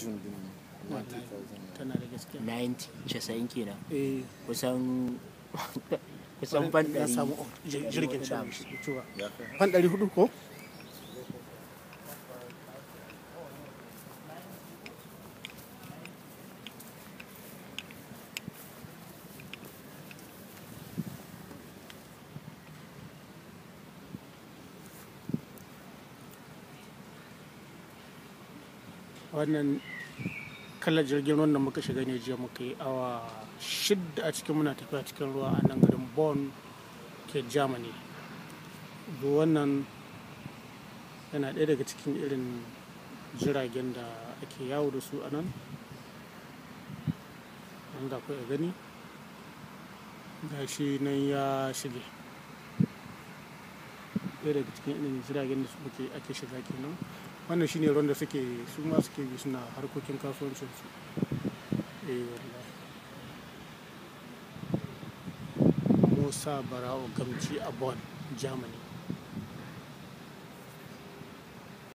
june din Wallahi, 90,000 tana da gaskiya 90 90 kenan eh kusan kusan fan ya ɗari samu jir- jirgin da sama hamsin. cewa ya kai fan ɗari hudu ko wannan kalar jirgin ruwan da muka shiga ne jiya muka yi awa shidda a cikin muna tafiya cikin ruwa a nan garin bonn ke germany duk wannan yana ɗaya daga cikin irin jiragen da ake yawo da su a nan an ga a gani ga shi nan ya shige ɗaya daga cikin irin jiragen da suke ake shiga kenan wannan shine ruwan da suke su ma suke bi suna harkokin kasuwancinsu eh wallahi musa bara'u gamci a bonn germany